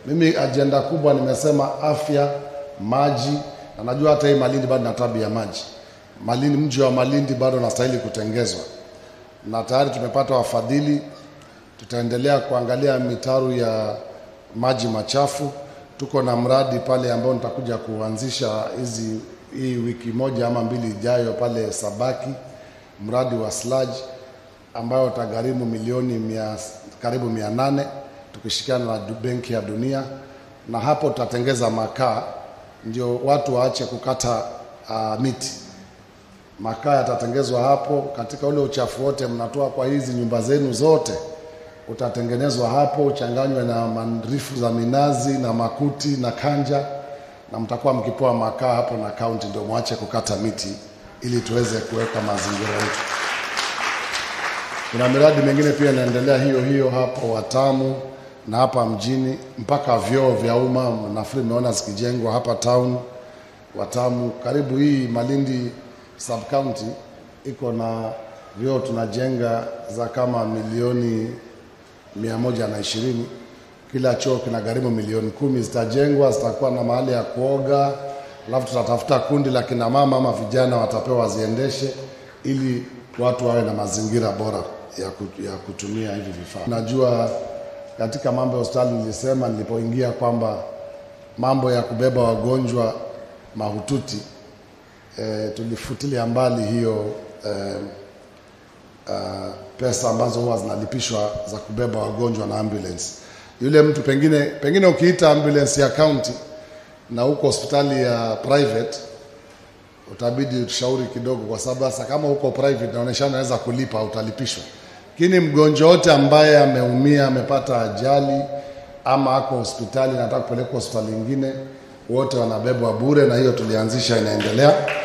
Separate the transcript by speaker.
Speaker 1: Mimi ajenda kubwa nimesema afya, maji, na najua hata hii Malindi bado na tabu ya maji. Malindi, mji wa Malindi bado unastahili kutengezwa, na tayari tumepata wafadhili. Tutaendelea kuangalia mitaro ya maji machafu. Tuko na mradi pale ambao nitakuja kuanzisha hizi hii wiki moja ama mbili ijayo pale Sabaki, mradi wa sludge ambayo utagharimu milioni mia, karibu mia nane tukishirikiana na du- Benki ya Dunia, na hapo tutatengeza makaa ndio watu waache kukata uh, miti. Makaa yatatengezwa hapo. Katika ule uchafu wote mnatoa kwa hizi nyumba zenu zote, utatengenezwa hapo, uchanganywe na marifu za minazi na makuti na kanja, na mtakuwa mkipewa makaa hapo na kaunti, ndio mwache kukata miti ili tuweze kuweka mazingira yetu. Kuna miradi mingine pia inaendelea hiyo hiyo hapo Watamu na hapa mjini, mpaka vyoo vya umma nafikiri imeona zikijengwa hapa town Watamu. Karibu hii Malindi sub county iko na vyoo tunajenga za kama milioni mia moja na ishirini. Kila choo kina gharimu milioni kumi. Zitajengwa, zitakuwa na mahali ya kuoga, alafu tutatafuta kundi la kina mama ama vijana watapewa waziendeshe, ili watu wawe na mazingira bora ya, ku- ya kutumia hivi vifaa. Najua katika mambo ya hospitali nilisema nilipoingia kwamba mambo ya kubeba wagonjwa mahututi e, tulifutilia mbali hiyo e, uh, pesa ambazo huwa zinalipishwa za kubeba wagonjwa na ambulance. Yule mtu pengine pengine ukiita ambulance ya county na uko hospitali ya private utabidi utushauri kidogo, kwa sababu sasa kama uko private inaonyesha unaweza kulipa, utalipishwa. Lakini mgonjwa wote ambaye ameumia, amepata ajali ama ako hospitali na anataka kupelekwa hospitali nyingine, wote wanabebwa bure, na hiyo tulianzisha, inaendelea.